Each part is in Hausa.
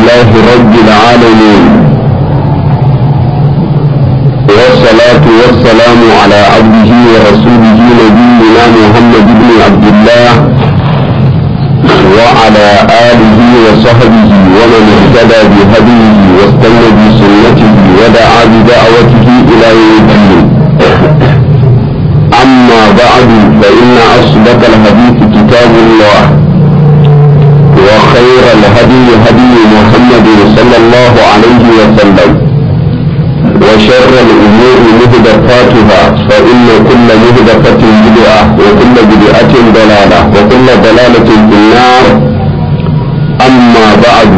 لله رب العالمين والصلاة والسلام على عبده ورسوله نبينا محمد بن عبد الله وعلى آله وصحبه ومن اهتدى بهديه واستنى بسنته ودعا بدعوته إلى يوم الدين أما بعد فإن أصدق الحديث كتاب الله وخير الهدي هدي محمد صلى الله عليه وسلم وشر الأمور مهدفاتها فإن كل مهدفة بدعة وكل بدعة ضلالة وكل ضلالة في النار أما بعد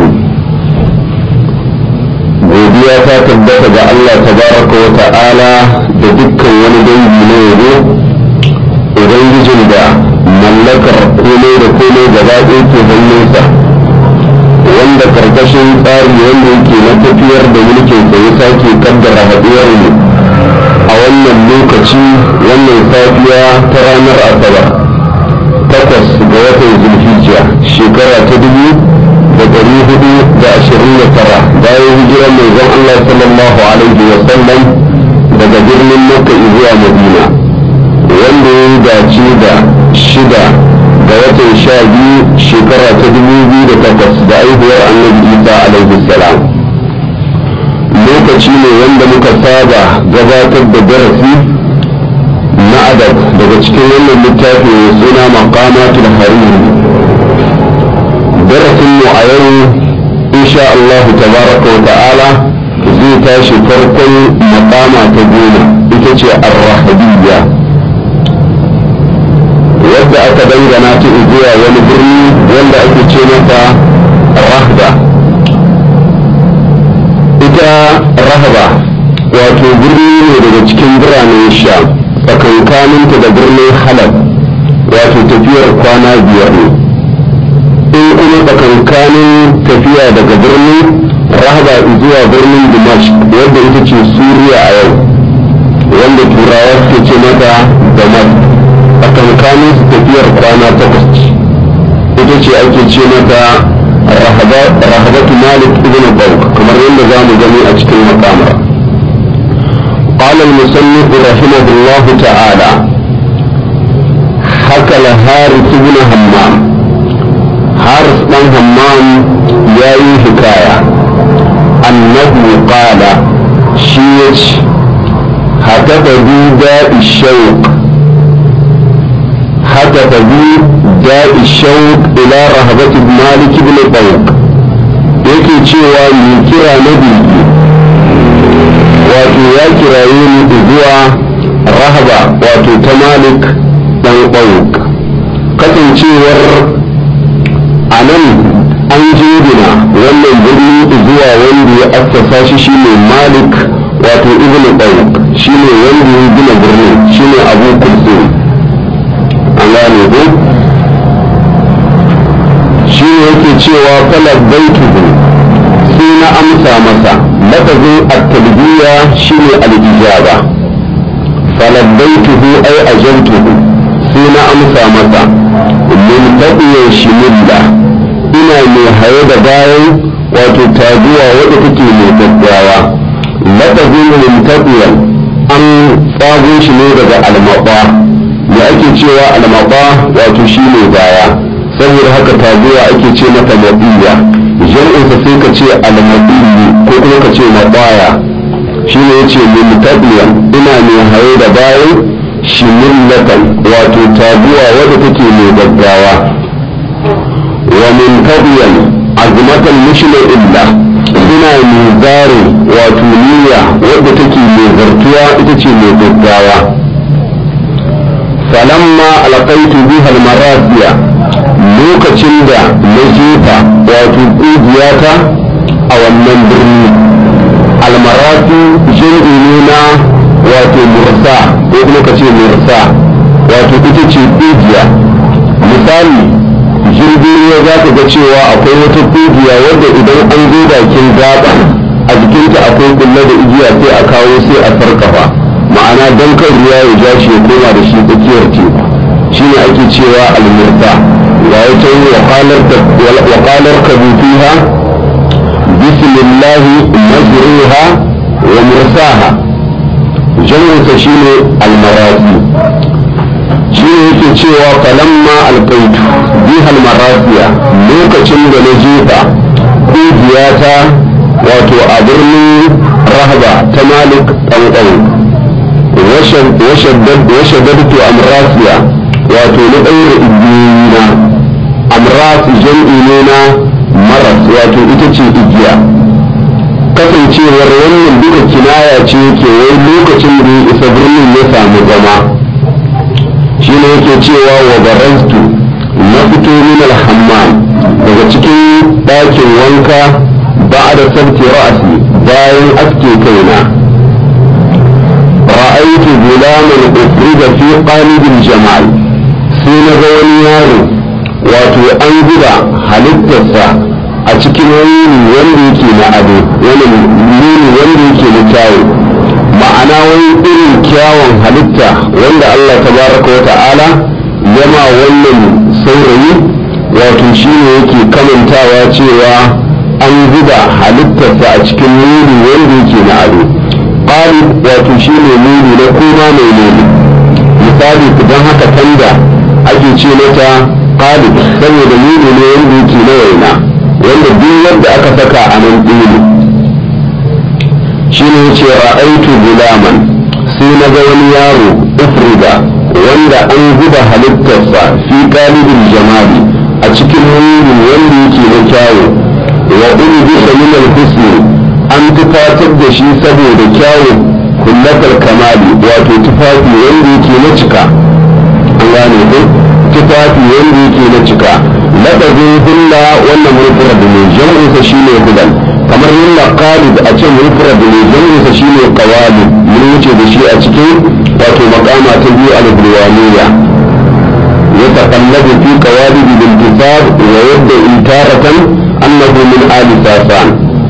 godiya ta tabbata ga Allah tabaraka wa ta'ala da dukkan wani dangi na yabo ubangijin da mallakar komai da komai gaba ɗaya ke hannunsa wanda karkashin tsari wanda yake na tafiyar da mulkin sa ya sake kaddara haɗuwar mu a wannan lokaci wannan safiya ta ranar asabar takwas ga watan zulhijja shekara ta dubu da ɗari hudu da ashirin da tara bayan hijirar manzon Allah sallallahu alaihi wa sallam daga birnin Makka zuwa Madina wanda ya dace da shida ga watan sha biyu shekara ta dubu biyu da takwas da aihuwar annabi Isa alaihi salam lokaci ne wanda muka saba gabatar da darasi na adab daga cikin wannan littafi mai suna maqamatul hariri darasin mu a yau insha Allah tabaraka wa ta'ala zai tashi farkon maqama ta goma ita ce ar-rahabiyya wadda aka dangana ta zuwa wani birni wanda ake ce mata rahba ita rahba wato birni ne daga cikin biranen sha tsakankaninta da birnin halab wato tafiyar kwana biyar ne in kuma tsakankanin tafiya daga birnin rahaba zuwa birnin dimash wadda ita ce suriya a yau wanda turawa suke ce mata damas tsakankanin su tafiyar kwana takwas ita ce ake ce mata rahabatu malik ibn bauk kamar yadda za mu gani a cikin makamar قال المصنف رحمه الله تعالى حكى الحارث بن همام حارث بن همام ياي حكاية أنه قال شيش هتف بي داء الشوق هتف بي داء الشوق إلى رهبة مالك بن طوق yake cewa mai kira na biki wato ya kiraye ni zuwa rahaba wato ta malik dan ɗauk kasancewar a nan an jingina wannan birni zuwa wanda ya assasa shi shine malik wato ibn ɗauk shine wanda ya gina birnin shine abu kulsum an gane ko shi ne yake cewa falabbaituhu sai na amsa masa lafazin at-talbiya shine al-ijaba falabbaituhu ay ajabtuhu sai na amsa masa min tabiyan shimilla ina mai haye da bayan wato taguwa wadda take mai gaggawa lafazin min tabiyan an tsago shi ne daga almaba da ake cewa almaba wato shine baya saboda haka taguwa ake ce mata mabiya jam'insa sai ka ce almabiyi ko kuma ka ce mabaya shine yace min tabiyan ina mai haye da bayan shimillatan wato taguwa wadda take mai gaggawa wa min tabiyan azmatan mushna illa ina mai zare wato niyya wadda take mai zartuwa ita ce mai gaggawa falamma alqaitu biha almarasiya lokacin da na jefa wato ƙugiyata a wannan birni almarasi jirgi ne na wato mursa ko kuma ka ce mursa wato ita ce ƙugiya misali jirgin ruwa za ka ga cewa akwai wata ƙugiya wadda idan an zo bakin gaba a jikinta akwai kulle da igiya sai a kawo sai a sarkafa ma'ana don kan ruwa ya ja shi ya koma da shi tsakiyar teku shine ake cewa almurta ga wata wakalar kabu fiha lillahi mazruha wa mursaha jam'insa shine almarasi shi ne yake cewa falamma alkaitu bihal marasiya lokacin da na jefa ƙugiyata wato a birnin rahaba ta malik ɗanɗan washaddadtu amrasiya wato na ɗaura igiyina amras jam'i ne na maras wato ita ce igiya kasancewar wannan duka kinaya ce ke wai lokacin da ya isa birnin ya samu zama shi ne yake cewa wa barastu na fito min alhammam daga cikin ɗakin wanka ba da sabti ra'asi bayan aske kaina ra'aitu gulaman ufrida fi qalibin jamal sai na ga wani yaro wato an zuba halittarsa a cikin wani wanda yake na ado wani nuni wanda yake na kyawu ma'ana wani irin kyawun halitta wanda Allah tabaraka wa ta'ala yama wannan saurayi wato shi ne yake kamantawa cewa an zuba halittarsa a cikin nuni wanda yake na ado ƙari wato shi ne nuni na koma mai nuni misali don haka tanda ake ce mata ƙari saboda nuni ne wanda yake na waina wanda duk wanda aka saka a nan ɗini shi ne ce ra'aitu gulaman sai na ga wani yaro ufrida wanda an zuba halittarsa fi galibin jamali a cikin nuni wanda yake na kyawu wa ulbisa min al-husni an tufatar da shi saboda kyawu kullatar kamali wato tufafi wanda yake na cika an gane ko tufafi wanda yake na cika lafazin hulla wannan mufrad ne jam'insa shine hudan kamar hulla qalid a ce mufrad ne jam'insa shine qawalid mun wuce da shi a cikin wato makama ta biyu al-bulwaniya يتقلب في قوالب الانتصاب ويبدأ تارة أنه من آل ساسان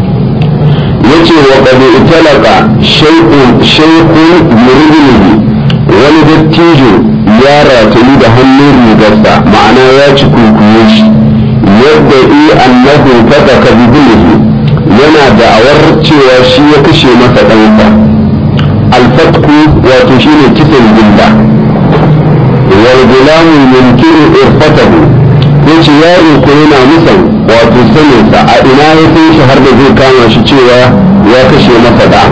يتي وقد اتلق شيء شيء مرغنه wani dattijo ya ratayu da hannun rigarsa ma'ana ya ci kunkuye shi yadda i annahu fata ka bibilihi yana da'awar cewa shi ya kashe masa ɗansa alfatku wato shine kisan gilla wal gulamu yunkiru irfatahu yace yaro ko yana musan wato saninsa a ina ya san shi har da zai kama shi cewa ya kashe masa da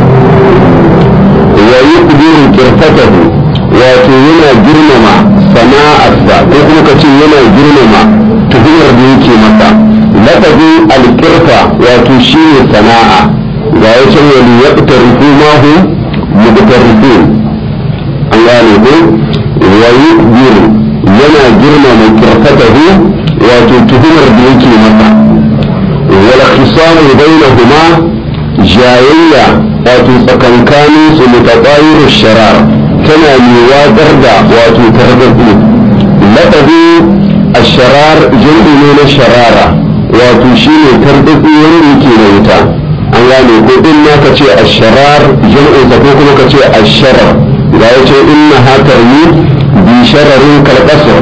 wa yuqdiru irfatahu wato yana girmama sana'arsa ko kuma ka ce yana girmama tuhumar da yake masa lafazin alkirfa wato shi ne sana'a ga ya can wani ya ƙutarifu mahu mubtarifu an gane ko wa yuqdiru yana girmama kirfatahu wato tuhumar da yake masa wal khisamu bainahuma jayayya wato tsakankanin su mutaqayyir sharar tana mai watsar da wato targaɗe lafazi a sharar jirgi ne na sharara wato shi ne targaɗe wanda yake na wuta an gane ko in ma ka ce a sharar jam'insa ko kuma ka ce a sharar ga ya ce inna hatar ni bi shararin kalƙasar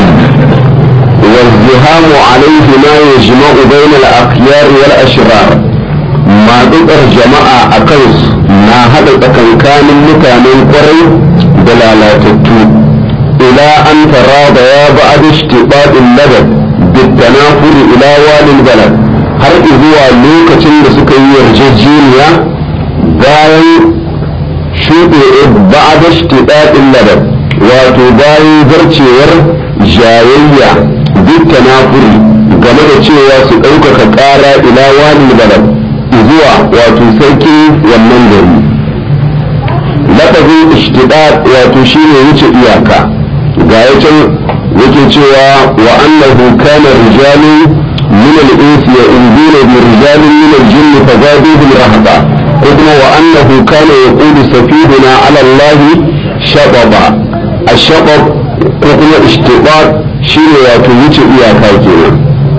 والزهام عليه ما يجمع بين الأخيار والأشرار maɗuɗar jama'a a kansu na haɗa tsakankanin mutanen ƙwarai da lalatattu ila an tara da ya ba a ishtiɓaɗin ladar bittana furi ila walin balad har zuwa lokacin da suka yi yarjejeniya bayan shuɗe ba a ishtiɓaɗin ladar wato bayan zarcewar jayayya bittana furi game da cewa su ɗaukaka ƙara ila walin balad zuwa wato sarki wannan gari lafazin ishtidad wato shine wuce iyaka ga ya can yake cewa wa annahu kana rijalu min al-ins ya'uduna bi rijalin min al-jinn fazaduhum rahaba ko kuma wa annahu kana yaqulu safihuna ala Allah shababa ash-shabab ko kuma ishtidad shine wato wuce iyaka kenan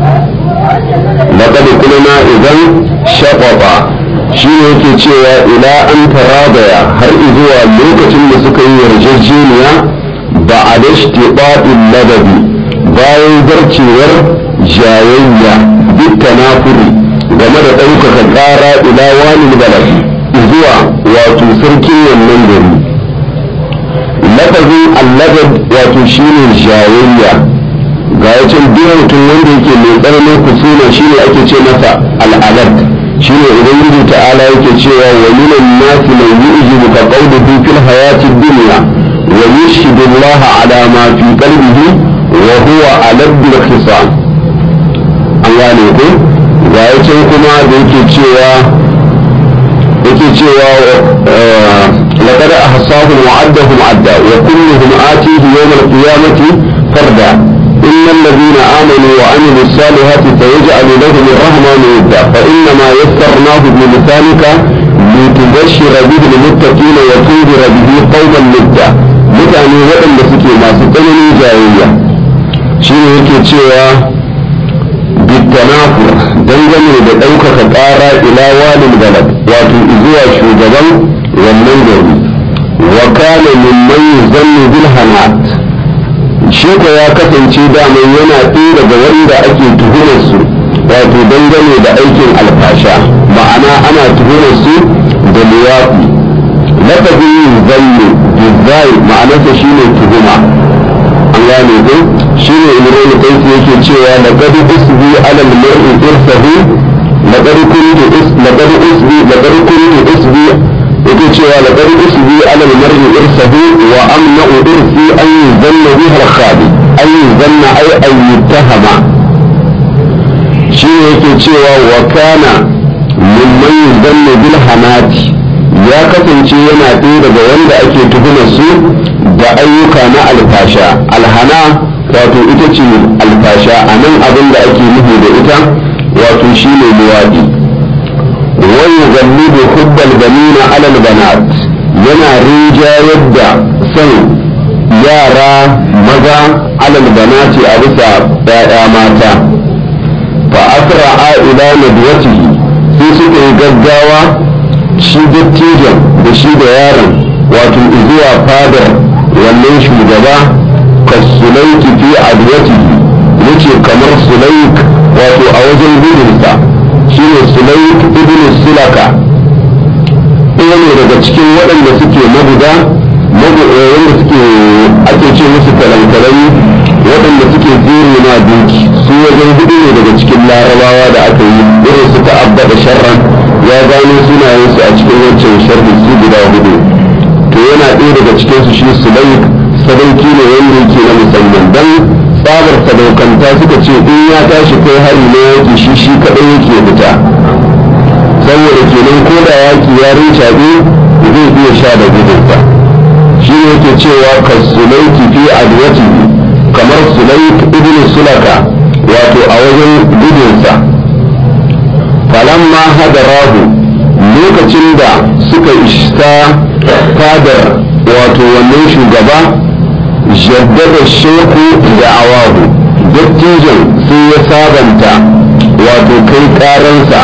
لقد قلنا idan shaƙwaɓa shi ne yake cewa ila an tarabaya har zuwa lokacin da suka yi yarjejeniya ba a da shtiɓaɗin ladabi bayan zarcewar jayayya duk tanafuri game da ɗaukaka ƙara ila wani balad zuwa wato sarkin wannan gari lafazin allagad wato shine jayayya ga wacin duk mutum wanda yake mai tsananin kusuna shine ake ce masa al'alad shine ubangiji ta'ala yake cewa wa minan nasi man yu'jibu ka qawluhu fil hayati dunya wa yushhidu Allah ala ma fi qalbihi wa huwa alad bil khisam an gane ko ga wacin kuma da yake cewa yake cewa laqad ahsahum wa addahum adda wa kulluhum atihi yawm al-qiyamati farda إن الذين آمنوا وعملوا الصالحات سيجعل لهم الرحمن ودا فإنما يسرناه بلسانك لتبشر به المتقين وتنذر به قوما لدا mutane waɗanda suke masu tsananin jayayya shi ne yake cewa bitanafur dangane da ɗaukaka ƙara ila walin balad wato zuwa shugaban wannan gari wa kana mimman yuzannu bil hanat shi ko ya kasance daman yana ɗaya daga wanda ake tuhumar su wato dangane da aikin alfasha ma'ana ana tuhumar su da liyafi lafazin yin zanne bizai ma'anarsa shine tuhuma an gane ko shine imran kaisi yake cewa laqad usbi ala al-mar'i irsahu laqad kuntu laqad usbi laqad kuntu usbi yake cewa laqad usbi ala al-mar'i irsahu wa amna'u irsi an yuzanna biha al-khabi an yuzanna ay an yuttahama shine yake cewa wa kana mimman yuzanna bil hamati ya kasance yana ɗaya daga wanda ake tuhumar su da ayyuka na alfasha alhana wato ita ce alfasha a nan abin da ake nufi da ita wato shine luwaɗi wani zalli da hubbal banina alal banat yana rinjayar da son yara maza alal banati a bisa ‘ya'ya mata fa asra'a ila nadwatihi sai suka yi gaggawa shi dattijan da shi da yaron wato zuwa fadar wannan shugaba ka sulaiki fi adwatihi yace kamar sulaik wato a wajen gudunsa shi ne sulaik ibn sulaka ɗaya ne daga cikin waɗanda suke maguda wanda suke ake ce musu kalankalai waɗanda suke zuri na duki su wajen hudu ne daga cikin larabawa da aka yi irin su ta'abba da sharran ya gano sunayensu a cikin wancan sharri su guda hudu to yana ɗaya daga cikin su shi sulaik sadauki ne wanda yake na musamman dan tsabar sadaukanta suka ce in ya tashi kai hari na yaki shi shi kaɗai yake fita saboda kenan ko da yaki ya rincaɓe zai iya sha da gudunsa shi ne yake cewa ka sulaiki fi adwati kamar sulaik ibn sulaka wato a wajen gudunsa falamma hadarahu lokacin da suka isa fadar wato wannan shugaba jaddada sheku da awahu dattijan sai ya sabanta wato kai karansa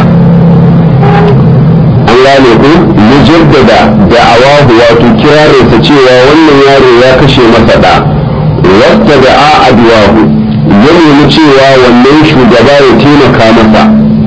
an gane ku ya jaddada da awahu wato kirarinsa cewa wannan yaro ya kashe masa da wasta da a adwahu ya nemi cewa wannan shugaba ya taimaka masa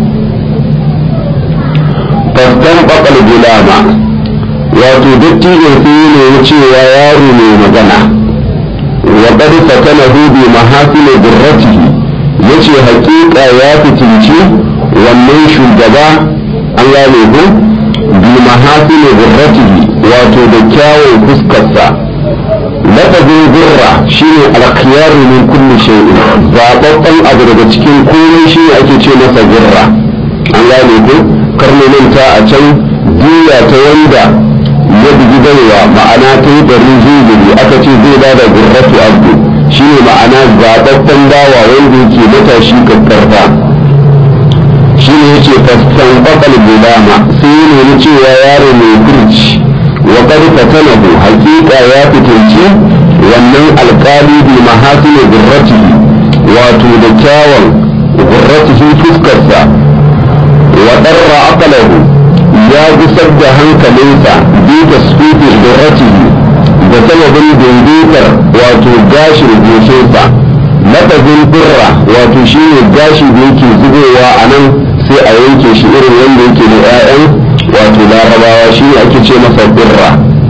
fastan bakal gulama wato dattijan sai ya nemi cewa yaro ne magana wa qad fatanahu bi mahasin durratihi yace hakika ya fitinci wannan shugaba an gane ko bi mahasin durratihi wato da kyawun fuskarsa lafazin gurra shine alkhiyar min kulli shay'in zababban abu daga cikin komai shine ake ce masa gurra an gane ko karnonanta a can diya ta wanda ya bugi baiwa ma'ana ta yi ɗarin zuzuri aka ce zai ba da gurratu abdu shi ne ma'ana zaɓaɓɓen bawa wanda yake matashi kakkarfa shi ne yake fassan ƙwaƙal gudama sai ya nemi cewa yaro mai kurci wa qad fatanahu haqiqa ya fitinci wannan alƙali bi mahasini gurratihi wato da kyawun gurratihi fuskarsa wa darra aqlahu ya gusar da hankalinsa bi tasfifi gurratihi da sababin daidaitar wato gashin goshinsa lafazin birra wato shine gashi da yake zubowa a nan sai a yanke shi irin wanda yake da 'ya'yan wato larabawa shi ne ake ce masa birra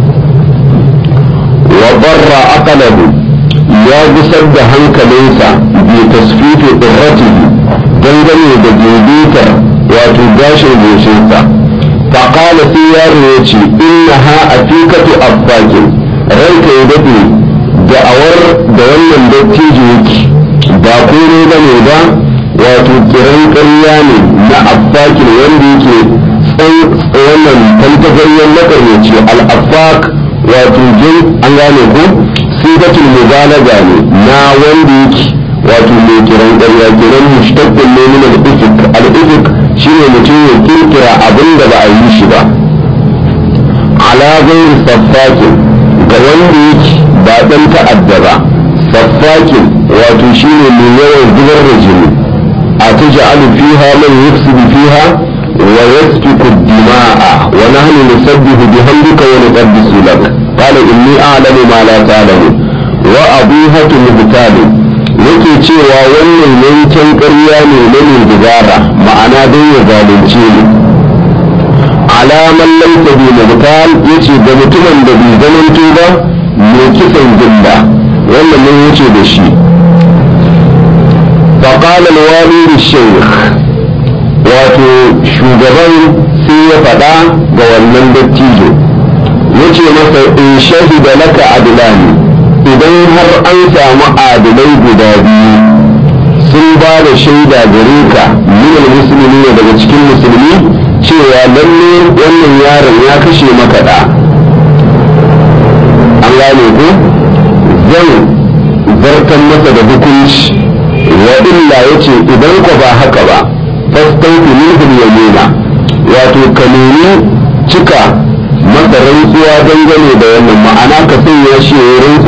wa barra aqalahu ya gusar da hankalinsa bi tasfifi qurratihi dangane da dubitar wato gashin goshinsa faqala sai yaro ya ce innaha afikatu affakin ranka ya dade da'awar da wannan dattijo yake ba kore ba ne ba wato kiran ƙarya ne na affakin wanda yake tsan wannan tantagaryen makaryaci al-affak wato jin an gane ko sifatul mubalaga ne na wanda yake wato mai kiran ƙarya kiran mushtaqqun ne min al-ifk al-ifk shine mutum ya kirkira abin da ba a yi shi ba ala ghairi saffakin ga wanda yake ba dan ta'adda ba saffakin wato shine mai yawan zubar da jini a taj'alu fiha man yufsidu fiha wa yasfiku ad-dima'a wa nahnu nusabbihu bihamdika wa nuqaddisu lak qala inni a'lamu ma la ta'lamu wa abihatu mubtalin yake cewa wannan yankin ƙarya ne na mai dubara ma'ana don ya zalunce ni alaman laisa bi mubtal yace ga mutumin da bai zamanto ba mai kisan gilla wannan mun wuce da shi فقال الوالي للشيخ wato shugaban sai ya faɗa ga wannan dattijo yace masa in shahida laka adlani idan har an samu adilai guda biyu sun ba da shaida gare ka minal musulmi ne daga cikin musulmi cewa lalle wannan yaron ya kashe maka da an gane ku zan zartan masa da hukunci wa illa yace idan ku ba haka ba fastautu minhum yamina wato ka nemi cika masa rantsuwa dangane da wannan ma'ana ka sanya shi ya rantsu